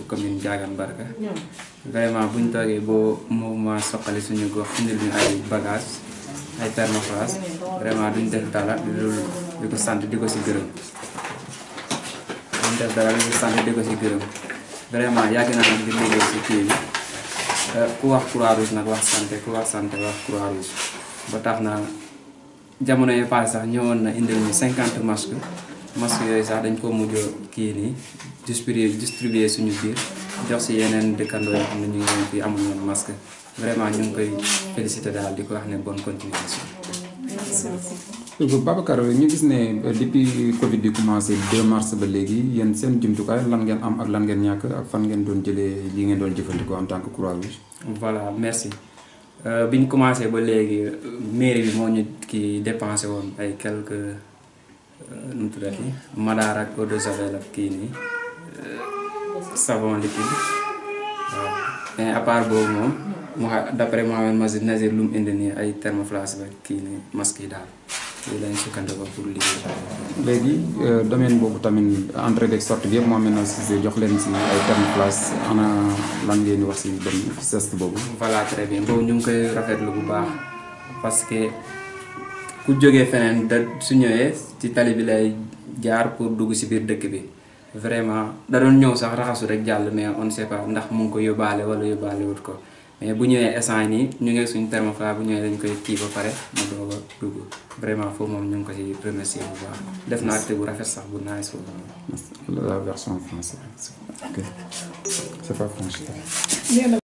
commune Diagane Barka vraiment bu ñu toogee boo mouvement soqali suñu gox indil ñu ay bagages ay thermoflash vraiment duñ def dara di loolu di ko sant di ko si gërëm duñ def dara di ko sant di ko si gërëm vraiment yàgg naa nag di liggéey si kii bi ku wax croix rouge nag wax santé ku wax santé wax croix rouge ba tax na jamono yi passé sax ñëwoon na indil ñu cinquante masques masques yooyu sax dañ ko mujj kii nii distribuer distribuer suñu biir jox si yeneen dëkkandoo yoo xam ne ñu ngi leen fii amuñu woon masque vraiment ñu ngi koy félicité daal di ko wax ne bonne continuation. Babacar ñu gis ne depuis Covid bi commencé 2 mars ba léegi yéen seen jumtukaay lan ngeen am ak lan ngeen ñàkk ak fan ngeen doon jëlee li ngeen doon jëfandikoo en tant que croix rouge. voilà merci bi ñu commencé ba léegi mairie bi moo ñu kii dépensé woon ay quelques nu mu tuddati madaar ak eau de javel ak kii nii savon liquide waaw mais à part boobu moom mu xa d'après Mohamed Mazid Nazir lu mu indi nii ay thermoflash ba kii nii masque yi daal lii lañ sukkandikoo pour liggéey. léegi domaine boobu tamit entrée beeg sortie bi yëpp Mohamed Nazir jox leen si ay thermoflash ana lan ngeen di wax si dem geste boobu. voilà très bien boobu ñu ngi koy rafetlu bu baax parce que ku jógee feneen da su ñëwee ci tali bi lay jaar pour dugg si biir dëkk bi vraiment da doon ñëw sax raxasu rek jàll mais on ne sait pas ndax mu ngi ko yóbbaale wala yóbbaale wut ko mais bu ñëwee instant nii ñu ngi suñu thermoflash bu ñëwee dañ koy kii ba pare mu doog a dugg vraiment foofu moom ñu ngi ko ci remercier bu baax def na acte bu rafet sax bu nice foofu la version française ok c'est pas français.